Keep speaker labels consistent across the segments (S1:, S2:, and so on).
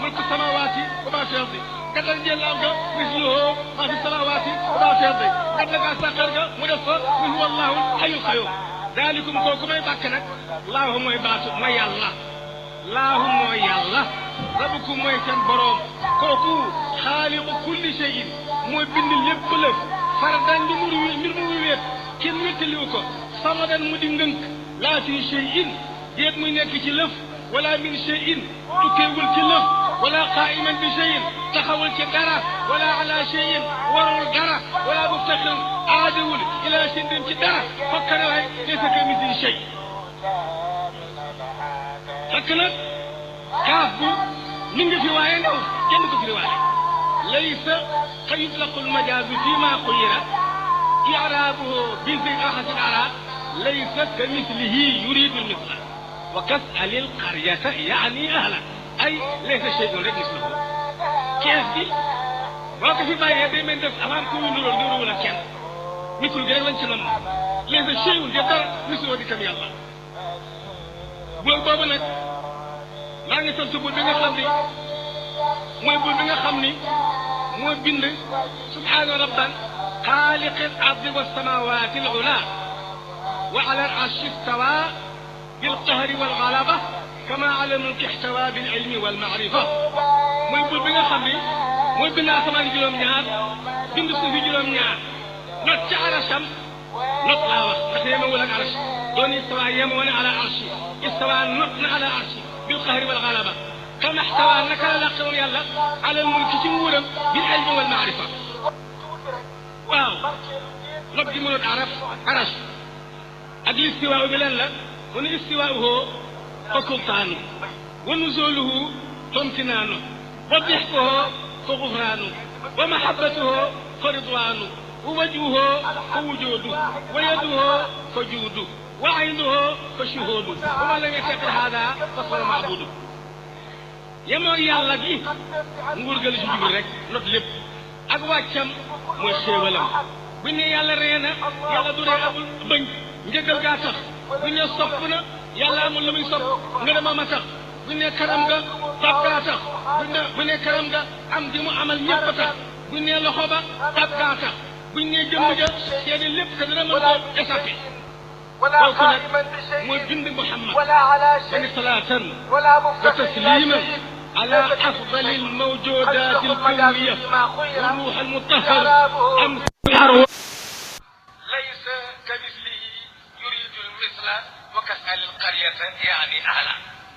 S1: mulku samawaati wa maa fi ardi gàttal njëllaam ga misluhu maa fi samawaati wa maa fi ardi gàttal gaa sàqar ga mu def fa qul huwa allahu hayyul qayyum daalikum kooku may bàkk nag laahu mooy baatu mooy yàlla laahu mooy yàlla rabukum mooy seen boroom kooku xaaliqu kulli shay'in mooy bind lépp lëf fardan li mu mbir mu wéet kenn wéttaliwu ko samadan mu di ngënk laa fi shay'in déet muy nekk ci lëf wala min shay'in tukkeewul ci lëf wala qaa'iman bi shay'in taxawul ci dara wala ala shay'in warul dara wala muftaqiran aadawul ila shay'in ci dara fokkane waay laysa kamithlihi shay fekk nag kaaf bu mi ngi fi waaye ndaw kenn ko fi waaye laysa ka yutlaqu almajaazu fi ma xuyira i'raabuhu bi zigaaxati al-i'raab laysa ka mislihi yuridu al-misla wa kas'al al-qaryata yaani ahla ay laysa shay'un rek misluhu kees gi boo ko fi bàyyee day mel def avant ku ñu nuróol nuróowul ak kenn mislu gi rek lañ ci nam laysa shay'un de dara misluhu di kam yàlla boobu boobu nag maa ngi sant buur bi nga xam ni mooy buur bi nga xam ni moo bind subhaana rabban xaaliqi al ardi wa samawati al ula wa ala al arshi istawa bil qahri wal galaba kama ala mulki ihtawa bil ilmi wal maarifa mooy buur bi nga xam ni mooy bind asamaan juróom-ñaar bind suufi juróom-ñaar not ci arasam not laa wax ndax yemewul ak arash doon istawa yemoo ne ala arshi istawa not na ala arshi bil qahri wal galaba kama ihtawa naka la làq moom yàlla ala mulki ci nguuram bil ilmi wal maarifa waaw not gi mënut araf arash ak listiwaa bi lan la mu ne istiwaauhu fa sultaanu wa nuzuluhu tomtinaanu wa dixkuhu fa gufraanu wa mahabbatuhu fa ridwaanu wa wajhuhu fa wujuudu wa yaduhu fa juudu wa aynuhu fa shuhuudu wa man lam yattaqi haada fa huwa maabudu yemoo yàlla gi nguur ga la ci jublu rek not lépp ak wàccam mooy xéewalam buñ ne yàlla ree na yàlla du ree amul bëñ njëgal gaa tax buñ ne sopp na yàlla amul lu muy sopp nga ne ma tax buñ ne karam nga tab gaa tax buñ ne buñ ne karam nga am di mu amal ñëpp a tax buñ ne loxo ba tab gaa tax buñ ne jëmm ja seede lépp te dana mën koo échappé kooku nag mooy bind Muhammad bani salaatan wa tasliman على أفضل الموجودات الكونية والروح المطهر أمس الأرواح
S2: ليس كمثله يريد المثل وكسأل القرية يعني أهلا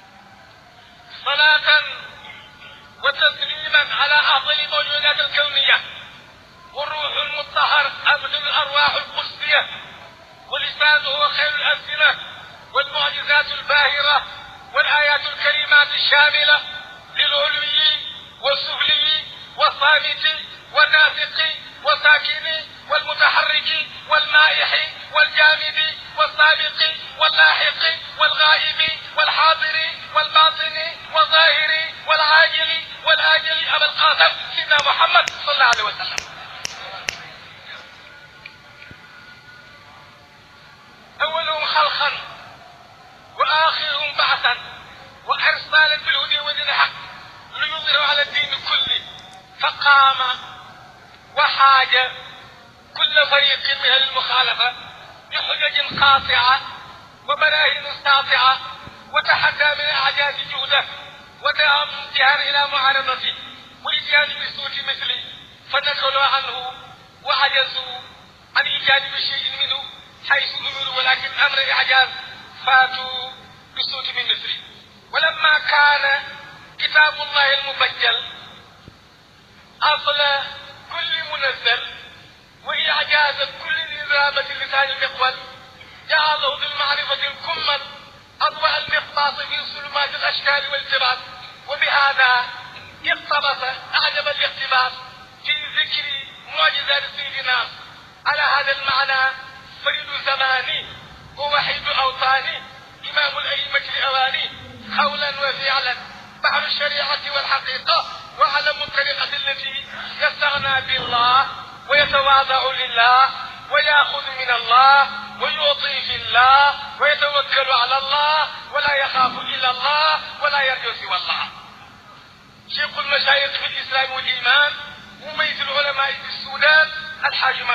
S2: صلاة وتسليما على أفضل الموجودات الكونية والروح المطهر أبدل الأرواح القدسية ولسانه خير الألسنة والمعجزات الباهرة والآيات الكريمات الشاملة للعلوي والسفلي والصامت والناطق والساكن والمتحرك والمائح والجامد والسابق واللاحق والغائب والحاضر والباطن والظاهر والعاجل والآجل أبا القاسم سيدنا محمد صلى الله عليه وسلم أولهم خلقا وآخرهم بعثا وارسالا بالهدى ودين الحق ليظهر على الدين كله فقام وحاج كل فريق من المخالفه بحجج قاطعه وبراهين ساطعه وتحدى من اعجاز جهده ودعا امتهان الى معارضته واتيان بصوت مثله فنكلوا عنه وعجزوا عن ايجاد بشيء منه حيث امروا ولكن امر اعجاز فاتوا بصوت من مثله ولما كان كتاب الله المبجل أصل كل منزل وإعجاز كل نظامة لسان المقبل جعله بالمعرفة الكمل أضواء المقباط في ظلمات الأشكال والجبال وبهذا اقتبس أعجب الاقتباس في ذكر معجزات سيدنا على هذا المعنى فريد زماني ووحيد أوطاني إمام الأئمة الأواني قولا وفعلا بحر الشريعة والحقيقة وعلم الطريقة التي يستغنى بالله ويتواضع لله ويأخذ من الله ويعطي في الله ويتوكل على الله ولا يخاف إلا الله ولا يرجو سوى الله شيخ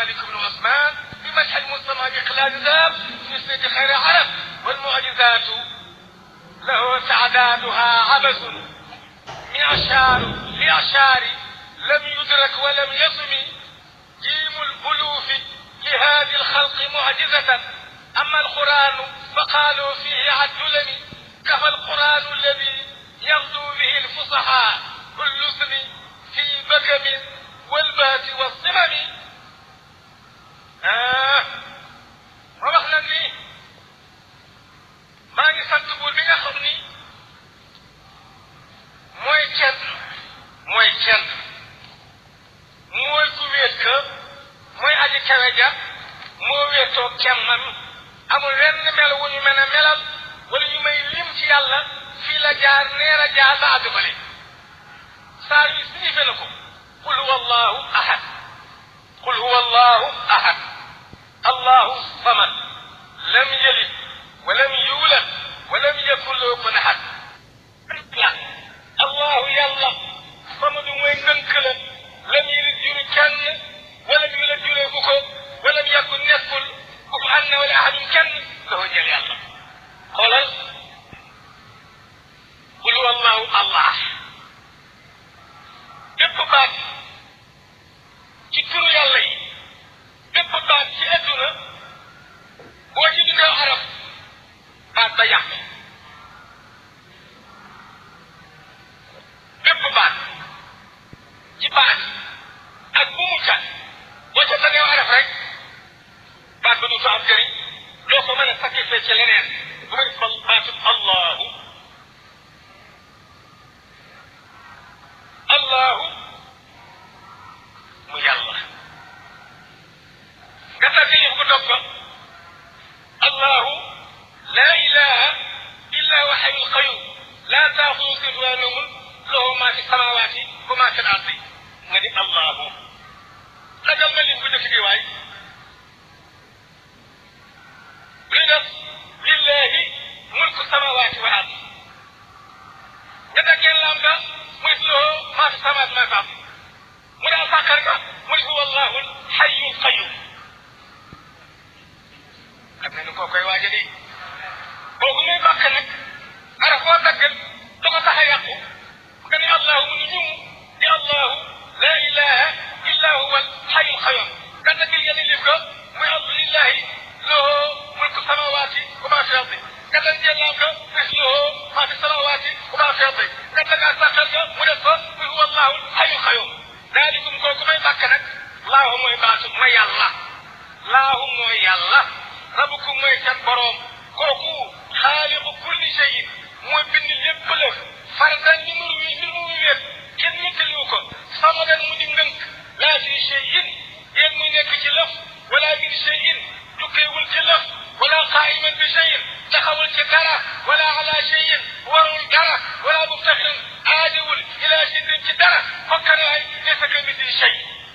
S2: مالك بن عثمان بمدح المصطفى بإقلال ذاب في سيد خير عرب والمعجزات له تعدادها عبث معشار لأعشار لم يدرك ولم يصم جيم الألوف لهذه الخلق معجزة أما القرآن فقالوا فيه عدلم كفى القرآن الذي يغدو به الفصحاء اللسن في بكم والبات والصمم آه ma wax leen ni maa ngi sant buur bi nga xam ni mooy kenn mooy kenn mooy ku wéet ka mooy aji kawe ja moo wéetoo kemmam amul wenn mel wu ñu mën a melal wala ñu may lim ci yàlla fii la jaar neer a jaar ba àgg fale saa yu signifié na ko qul huwa allahu ahad qul huwa allahu ahad allahu samad lam yalid walam yuulad walam yakun lahu kufuwan ahad la allahu yàlla samadu mooy ngënk la lam yalid juru kenn walam yuulad juree ku ko walam yakun nekkul kufuwan na wala ahadun kenn lahu jël yàlla xoolal qul huwa allahu allah bépp baat ci turu yàlla yi bépp baat ci adduna boo ci dundee arab baat ba yàq bépp baat ci baat ak bu mu cat boo ca tënee arab rek baat ba du fa am jëriñ doo ko mën a sacrifier ci leneen bu ma def baatu allahu allahu mu yàlla nga tàgg yëf ko dog ko allahu la ilaha illa huwa hayyul qayyum la taaxudu sinatun wala nawmun lahu ma fi samawati wa ma fi al-ardi nga di allahu ragal ma lim bu dëkk bi waay luy def lillahi mulku samawati wal ardi nga daggeen lam ga muy lahu ma fi samawati ma fi al-ardi mu daal sàkkar nga muy huwa allahu hayyul qayyum xam ne ni koo koy waaja de kooku muy bàkk nag araf boo daggal da ko tax a yàqu nga ne allahu mu ni ñum di allahu la ilaha illa huwa alxayu alxayum nga daggil yenn lif ko muy allillahi lahu mulku samawati wa ma fi ardi nga dan jëllaam ko mis lahu ma fi samawati wa ma fi ardi nga dangaa sàqal ko mu def ko muy huwa allahu alxayu alxayum daalikum kooku may bàkk nag laahu mooy baatu ma yàlla laahu mooy yàlla rabukum mooy seen boroom kooku xaaliqu kulli shayin mooy bind lépp la fardan ni mu wi ni mu wéet kenn ñettaliwu ko samadan mu di ngënk laa fi shayin yéen muy nekk ci lëf wala min shayin tukkeewul ci lëf wala qaa'iman bi shayin taxawul ci dara wala ala shayin warul dara wala muftaxiran aadiwul ila shayin ci dara fokkanaay laysa ka misli shay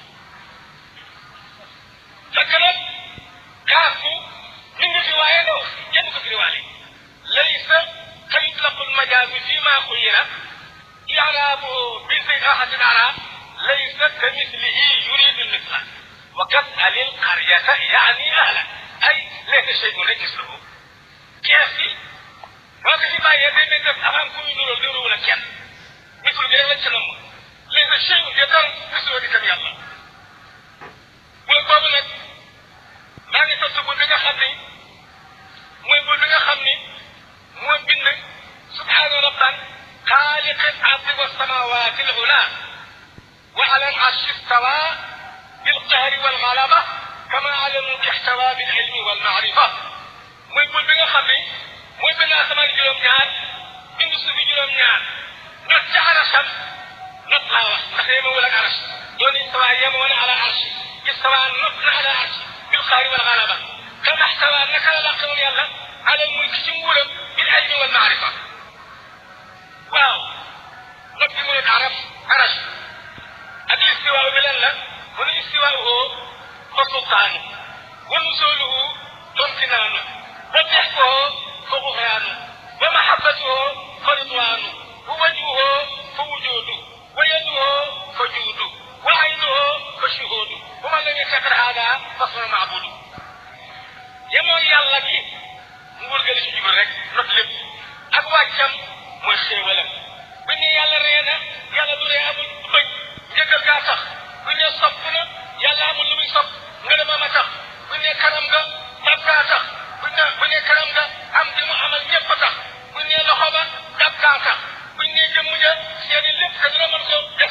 S2: fekk nag kaafu mi ngi fi waaye ndaw kenn ko firiwaale laysa ka yutlaqu lmajaazu fi ma xuyira i'raabuhu bi sigaxatin arab laysa ka mislihi yuridu lmisla wa kas'al alqaryata yaani ahla ay laysa shay'un rek mislahu kees bi boo ko fi bàyyee day mel def avant ku ñu nuróol nuróowul ak kenn mislu bi rek lañ ca namm laysa shay'un de dara mislahu di kam yàlla mooy boobu nag maa ngi sant buur bi nga xam ni mooy buur bi nga xam ni moo bind subhaana rabban xaaliq al ardi wa samawati al ula wa ala al arshi istawa bil qahri wal galaba kama ala al mulki ihtawa bil ilmi wal maarifa mooy buur bi nga xam ni mooy bind asamaan juróom-ñaar bind suufi juróom-ñaar not ca arasam not laa wax ndax yemewul ak aras doon istawa yemoon ala arshi istawa not na ala arshi بالقهر والغلبة كما احتوى أنك لا قول يلا على الملك جمهورا بالعلم والمعرفة واو نبي من العرب عرش أدي استواء بلن ومن استواءه فسلطانه ونزوله امتنانه وضحكه فغفرانه ومحبته فرضوانه ووجهه فوجوده ويده فجوده وعينه فشهوده ومن لم يفتقر هذا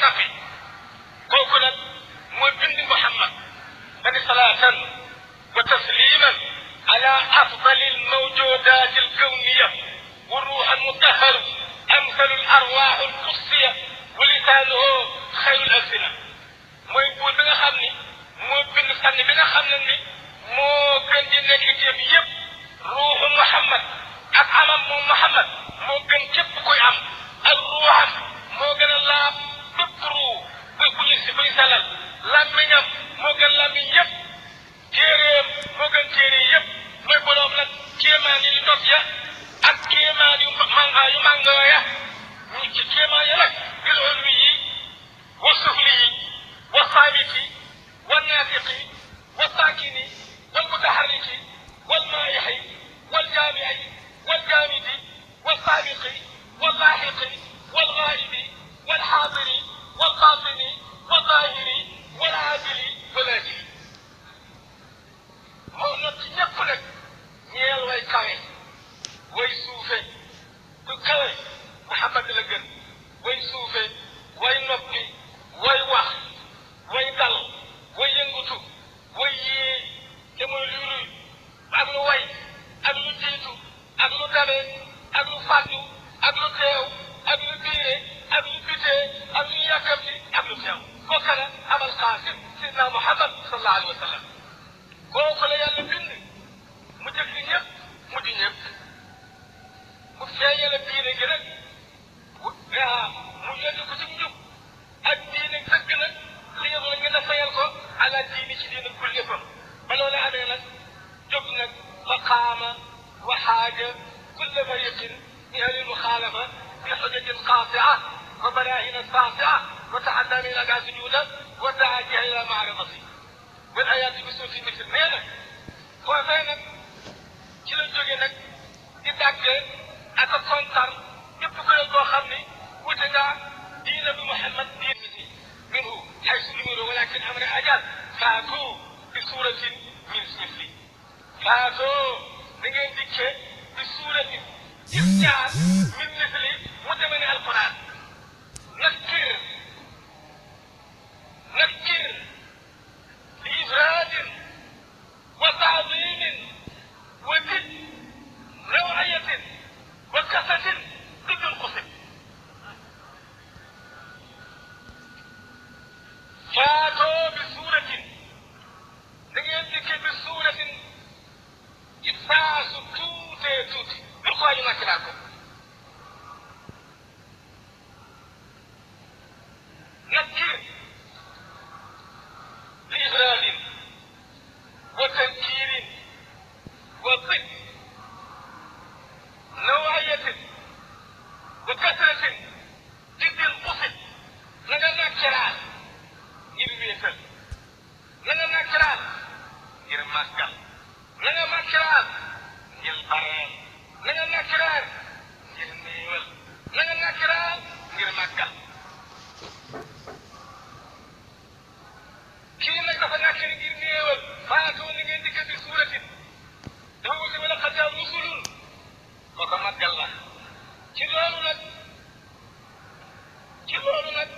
S2: tappi kooku nag mooy bind Muhammad bani salaatan wa tasliman ala afdali almawjudat alkawniya wa ruux almutahharu amsalu alarwaax alqudsiya wa lisaanuhu xayru alsina mooy buur bi nga xam ni moo bind sànni bi nga xam ne ni moo gën di nekk téef yépp ruuxu Muhammad ak amam moom Muhammad moo gën képp kuy am ak ruuxam moo gën a laab bépp ruu bu bu ñu si buy salal làmmiñam moo gën làmmiñ yépp téeréem moo gën téere yépp mooy boroom nag kéemaan yi li dot ya ak kéemaan yu manga yu màngoo ya ñu ci kéemaan ya nag bil ulwi yi wa sufli yi wa saabiti wa naatiqi wa saakini wal mutaharriki wal maayixi wal jaamici wal jaamidi wal saabiqi wal laaxiqi wal gaa'ibi wal xaadiri wal baatini wal zaahiri wal aadili wal aajili moo not ci ñëpp nag ñeel way kawe way suufe ku kawe Muhammad la gën way suufe way noppi way wax way dal way yëngutu way yee te mooy luy luy ak lu way ak lu jiitu ak lu dabe ak lu fàddu ak lu teew ak lu biire ak lu bitee ak lu yàkkamti ak lu teew kooka la abal qaasim sidna Muhammad sallallahu alayhi wa sallam kooku la yàlla bind mu jëkk ñëpp mu di ñëpp mu feeñale diine gi nag ah mu yónni ko ci njub ak diine dëgg nag li nga la ngeen a fayal ko ala diini ci diine kul yëppam ba loolu amee nag jóg nag fa qaama wa xaaja kulla fariqin min ahli lmuxaalafa bi xujatin qaatia wa barahina saatia wa taxadda min aga sujuda wa daa jiha ila maaradati wal ayaati bi suufi misir nee na foofee nag ci la jóge nag di dàggee ak a kontar képp kuréel boo xam ni wute ngaa diina bi Muhammad diin misi minhu xaysu numiru walakin amra ajal faatu bi suuratin min misli faatu da ngeen dikkee bi suuratin gis ñaar min misli mu demee ne alquran nakkir nakkir li ifraadin wa taadimin wa did nawayatin wa kasatin ضد القسم فاتوا بسورة دقيقة دقيقة بسورة إفاس توتي توتي بالقوة ما كلاكم نكر لإبراد وتنكير وضد نوعية وكثرة ضد القصد لنا نكران ngir wéetal lana nakkiraan ngir màggal lana nakkiraan ngir bareel lana nakkiraan ngir néewal lana nakkiraan ngir màggal kii nag dafa nakkiri ngir néewal faatoo ni ngeen dikk bi suuratin dafa wuti wala xad jaa rusulun kooka màggal la ci loolu nag ci loolu nag